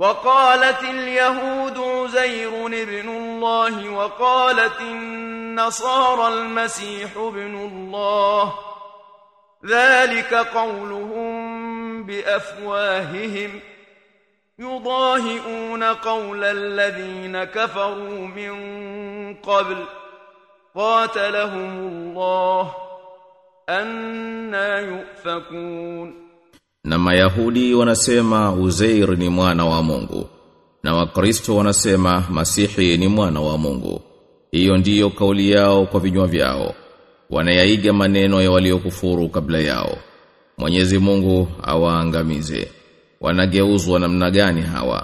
وقالت اليهود عزير ابن الله وقالت النصارى المسيح ابن الله ذلك قولهم بأفواههم يضاهئون قول الذين كفروا من قبل قاتلهم الله أنا يؤفكون Na Mayahudi wanasema Uzair ni mwana wa Mungu na Wakristo wanasema Masihi ni mwana wa Mungu. Hiyo ndiyo kauli yao kwa vinywa vyao. Wanayaiga maneno ya waliokufuru kabla yao. Mwenyezi Mungu awaangamize. Wanageuzwa namna gani hawa?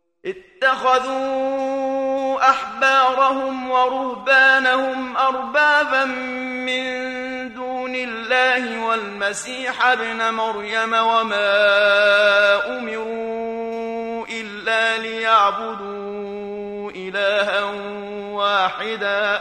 اتخذوا أحبارهم ورهبانهم أربابا من دون الله والمسيح ابن مريم وما أمروا إلا ليعبدوا إلها واحدا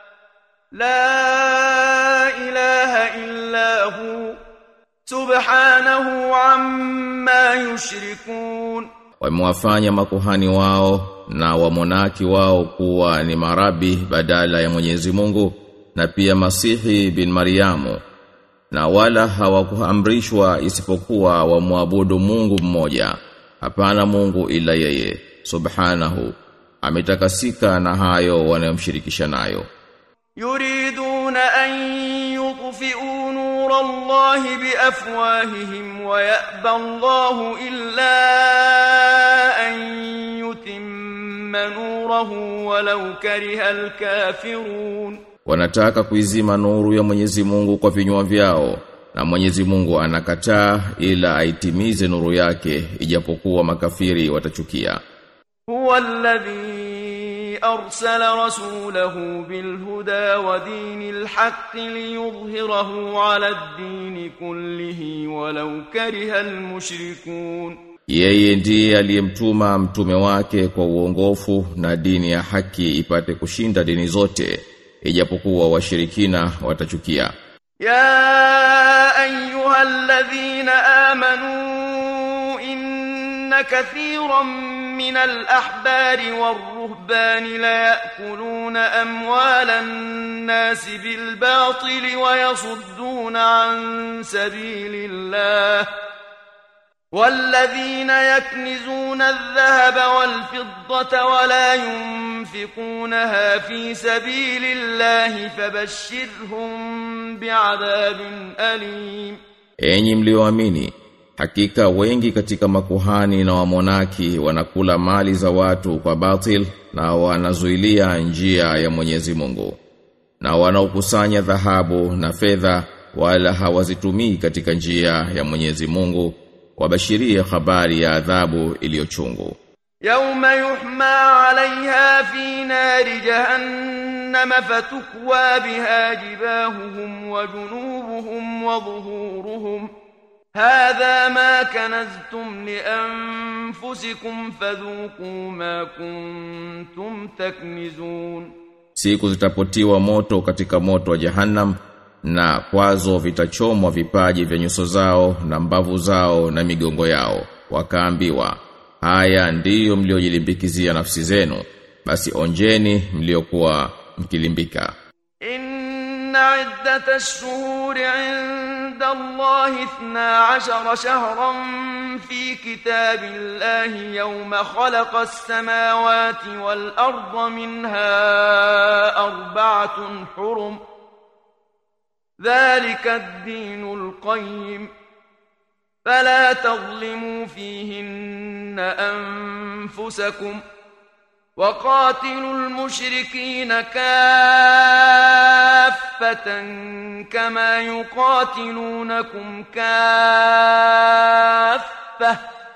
لا إله إلا هو سبحانه عما يشركون Wamewafanya makuhani wao na wamonaki wao kuwa ni marabi badala ya Mwenyezi Mungu na pia Masihi bin Mariamu na wala hawakuamrishwa isipokuwa wamwabudu Mungu mmoja hapana Mungu ila yeye subhanahu ametakasika na hayo wanayomshirikisha nayo يريدون أن يطفئوا نور الله بأفواههم ويأبى الله إلا أن يتم نوره ولو كره الكافرون wanataka kuizima nuru ya Mwenyezi Mungu kwa vinywa vyao na Mwenyezi Mungu anakataa ila aitimize nuru yake ijapokuwa makafiri watachukia هو الذي أرسل رسوله بالهدى ودين الحق ليظهره على الدين كله ولو كره المشركون Yeye ndiye aliyemtuma mtume wake kwa uongofu na dini ya haki ipate kushinda dini zote ijapokuwa washirikina watachukia. يا أيها الذين آمنوا إن كثيرا من الأحبار والرهبان ليأكلون أموال الناس بالباطل ويصدون عن سبيل الله والذين يكنزون الذهب والفضة ولا ينفقونها في سبيل الله فبشرهم بعذاب أليم Enyi mlioamini, hakika wengi katika makuhani na wamonaki wanakula mali za watu kwa batil na wanazuilia njia ya Mwenyezi Mungu. Na wanaokusanya dhahabu na fedha wala hawazitumii katika njia ya Mwenyezi Mungu, wabashirie habari ya adhabu iliyochungu. يوم يحمى عليها في نار جهنم فتكوى بها جباههم وجنوبهم وظهورهم هذا ما كنزتم لأنفسكم فذوقوا ما كنتم تكنزون Siku zitapotiwa moto katika moto wa Jahannam na kwazo vitachomwa vipaji vya nyuso zao na mbavu zao na migongo yao wakaambiwa haya ndiyo mliojilimbikizia nafsi zenu basi onjeni mliokuwa mkilimbika إن عدة الشهور عند الله اثنا عشر شهرا في كتاب الله يوم خلق السماوات والأرض منها أربعة حرم ذلك الدين القيم فلا تظلموا فيهن أنفسكم وقاتلوا المشركين كافة كما يقاتلونكم كافة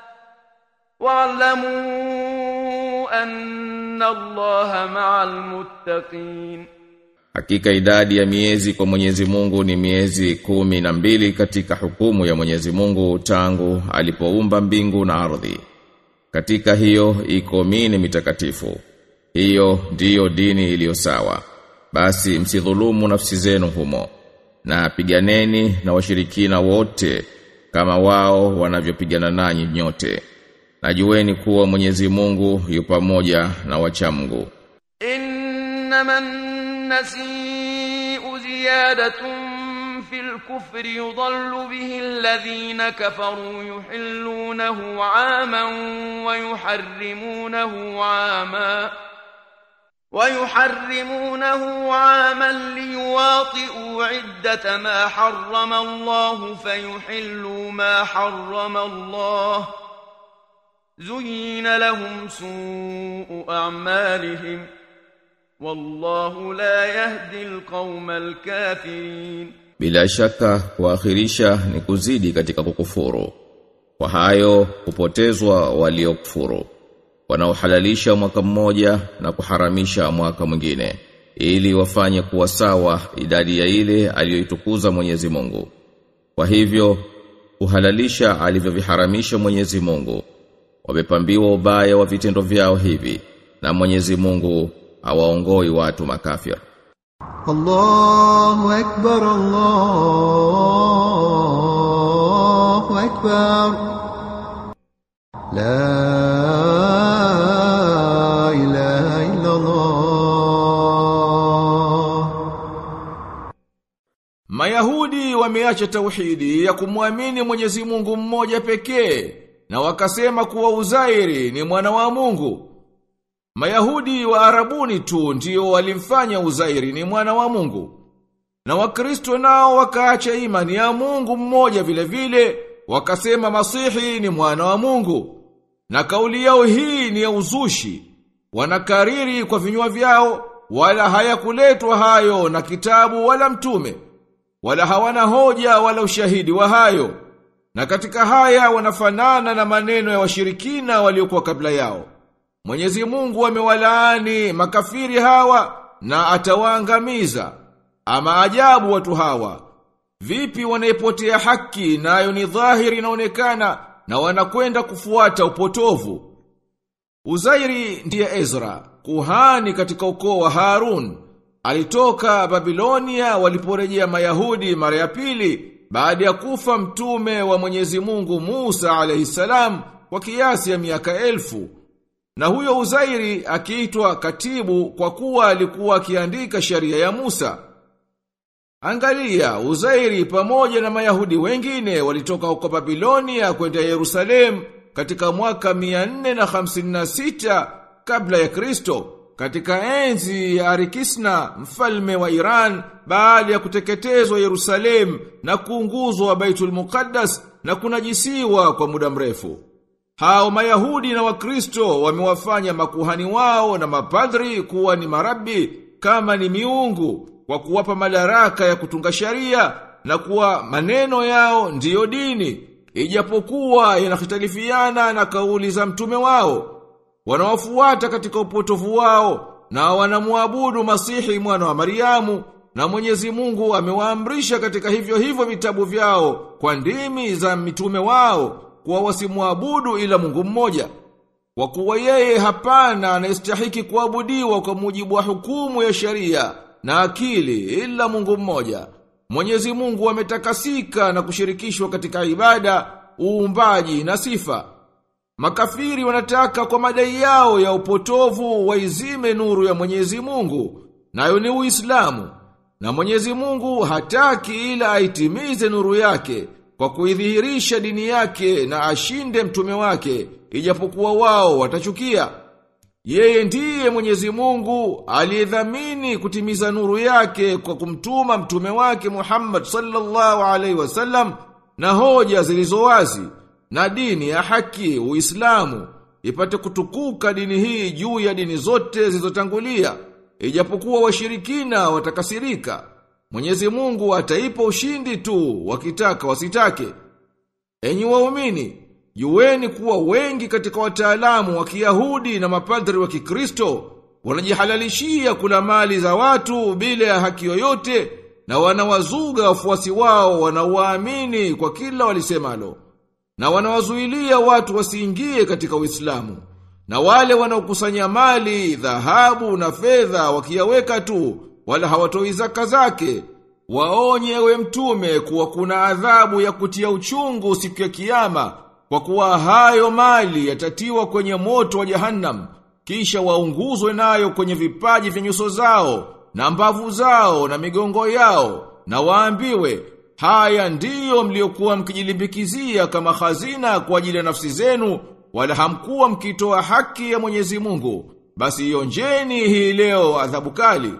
واعلموا أن الله مع المتقين Hakika idadi ya miezi kwa Mwenyezi Mungu ni miezi kumi na mbili katika hukumu ya Mwenyezi Mungu tangu alipoumba mbingu na ardhi. Katika hiyo iko mini mitakatifu. Hiyo ndiyo dini iliyo sawa. Basi msidhulumu nafsi zenu humo. Na piganeni na washirikina wote kama wao wanavyopigana nanyi nyote. na jueni kuwa Mwenyezi Mungu yu pamoja na wachamgu إنما النسيء زيادة في الكفر يضل به الذين كفروا يحلونه عاما ويحرمونه عاما ويحرمونه عاما ليواطئوا عدة ما حرم الله فيحلوا ما حرم الله زين لهم سوء أعمالهم والله لا يهدي القوم الكافرين bila shaka kuakhirisha ni kuzidi katika kukufuru kwa hayo kupotezwa waliokufuru wanaohalalisha mwaka mmoja na kuharamisha mwaka mwingine ili wafanye kuwa sawa idadi ya ile aliyoitukuza Mwenyezi Mungu kwa hivyo kuhalalisha alivyoviharamisha Mwenyezi Mungu wamepambiwa ubaya wa vitendo vyao hivi na Mwenyezi Mungu hawaongoi watu makafir الله أكبر الله أكبر لا إله إلا الله Mayahudi wameacha tauhidi ya kumwamini Mwenyezi Mungu mmoja pekee na wakasema kuwa Uzairi ni mwana wa Mungu. Mayahudi wa Arabuni tu ndio walimfanya Uzairi ni mwana wa Mungu. Na Wakristo nao wakaacha imani ya Mungu mmoja vile vile, wakasema Masihi ni mwana wa Mungu. Na kauli yao hii ni ya uzushi. Wanakariri kwa vinywa vyao wala hayakuletwa hayo na kitabu wala mtume. Wala hawana hoja wala ushahidi wa hayo. Na katika haya wanafanana na maneno ya washirikina waliokuwa kabla yao. Mwenyezi Mungu amewalaani makafiri hawa na atawaangamiza. Ama ajabu watu hawa. Vipi wanaipotea haki nayo ni dhahiri inaonekana na wanakwenda kufuata upotovu. Uzairi ndiye Ezra, kuhani katika ukoo wa Harun. Alitoka Babilonia waliporejea Mayahudi mara ya pili baada ya kufa mtume wa Mwenyezi Mungu Musa alayhisalam kwa kiasi ya miaka elfu. Na huyo Uzairi akiitwa katibu kwa kuwa alikuwa akiandika sheria ya Musa. Angalia, Uzairi pamoja na Mayahudi wengine walitoka huko Babilonia kwenda Yerusalemu katika mwaka 456 kabla ya Kristo katika enzi ya Arikisna mfalme wa Iran baada ya kuteketezwa Yerusalemu na kuunguzwa Baitul Muqaddas na kunajisiwa kwa muda mrefu. Hao Mayahudi na Wakristo wamewafanya makuhani wao na mapadri kuwa ni marabi kama ni miungu kwa kuwapa madaraka ya kutunga sharia na kuwa maneno yao ndiyo dini ijapokuwa yanahitalifiana na kauli za mtume wao wanawafuata katika upotovu wao na wanamwabudu Masihi mwana wa Mariamu na Mwenyezi Mungu amewaamrisha katika hivyo hivyo vitabu vyao kwa ndimi za mitume wao kuwa wasimwabudu ila Mungu mmoja kwa kuwa yeye hapana anayestahiki kuabudiwa kwa mujibu wa hukumu ya sharia na akili ila Mungu mmoja Mwenyezi Mungu ametakasika na kushirikishwa katika ibada, uumbaji na sifa. Makafiri wanataka kwa madai yao ya upotovu waizime nuru ya Mwenyezi Mungu, nayo ni Uislamu. Na Mwenyezi Mungu hataki ila aitimize nuru yake kwa kuidhihirisha dini yake na ashinde mtume wake, ijapokuwa wao watachukia. Yeye ndiye Mwenyezi Mungu aliyedhamini kutimiza nuru yake kwa kumtuma mtume wake Muhammad sallallahu alaihi wasallam na hoja zilizo wazi na dini ya haki Uislamu ipate kutukuka dini hii juu ya dini zote zilizotangulia ijapokuwa washirikina watakasirika Mwenyezi Mungu ataipa ushindi tu wakitaka wasitake Enyi waumini Jueni kuwa wengi katika wataalamu wa Kiyahudi na mapadri wa Kikristo wanajihalalishia kula mali za watu bila ya haki yoyote na wanawazuga wafuasi wao wanaowaamini kwa kila walisemalo na wanawazuilia watu wasiingie katika Uislamu na wale wanaokusanya mali dhahabu na fedha wakiyaweka tu wala hawatoi zaka zake waonye we mtume kuwa kuna adhabu ya kutia uchungu siku ya kiyama kwa kuwa hayo mali yatatiwa kwenye moto wa jahannam, kisha waunguzwe nayo kwenye vipaji vya nyuso zao, na mbavu zao, na migongo yao, na waambiwe, haya ndiyo mliokuwa mkijilimbikizia kama hazina kwa ajili ya nafsi zenu, wala hamkuwa mkitoa haki ya Mwenyezi Mungu. Basi ionjeni hii leo adhabu kali.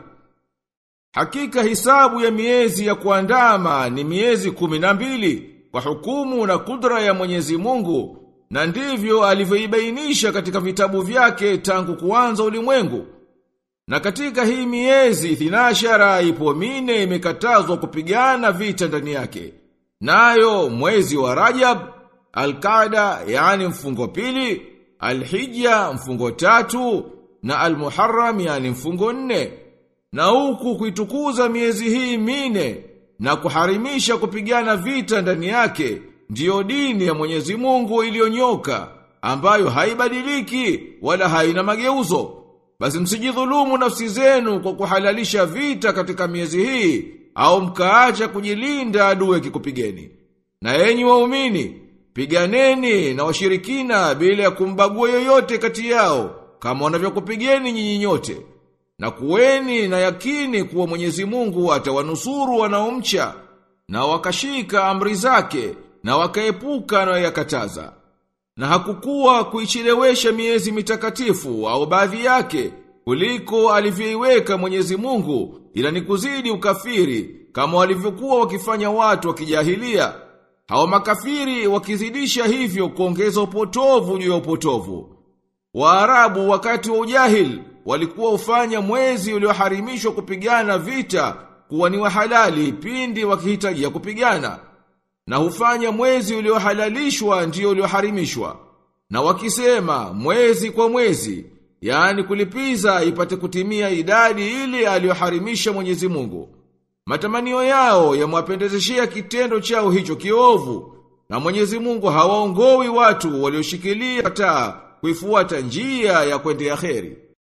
Hakika hisabu ya miezi ya kuandama ni miezi kumi na mbili kwa hukumu na kudra ya Mwenyezi Mungu na ndivyo alivyoibainisha katika vitabu vyake tangu kuanza ulimwengu. Na katika hii miezi thinashara ipo mine imekatazwa kupigana vita ndani yake. Nayo mwezi wa Rajab, Al-Qaada yani mfungo pili, Al-Hijja mfungo tatu na Al-Muharram yani mfungo nne. Na huku kuitukuza miezi hii mine na kuharimisha kupigana vita ndani yake ndiyo dini ya Mwenyezi Mungu iliyonyoka ambayo haibadiliki wala haina mageuzo. Basi msijidhulumu nafsi zenu kwa kuhalalisha vita katika miezi hii au mkaacha kujilinda adui kikupigeni. Na enyi waumini, piganeni na washirikina bila ya kumbagua yoyote kati yao kama wanavyokupigeni nyinyi nyote. Na kuweni na yakini kuwa Mwenyezi Mungu atawanusuru wanaomcha na wakashika amri zake na wakaepuka na yakataza. Na hakukuwa kuichelewesha miezi mitakatifu au baadhi yake kuliko alivyoiweka Mwenyezi Mungu ila ni kuzidi ukafiri kama walivyokuwa wakifanya watu wa kijahilia. Hao makafiri wakizidisha hivyo kuongeza upotovu juu ya upotovu. Waarabu wakati wa ujahil walikuwa ufanya mwezi ulioharimishwa kupigana vita kuwa ni wa halali pindi wakihitajia kupigana na hufanya mwezi uliohalalishwa ndio ulioharimishwa na wakisema mwezi kwa mwezi yani kulipiza ipate kutimia idadi ile aliyoharimisha Mwenyezi Mungu matamanio yao yamwapendezeshea kitendo chao hicho kiovu na Mwenyezi Mungu hawaongowi watu walioshikilia taa kuifuata njia ya kwendea kheri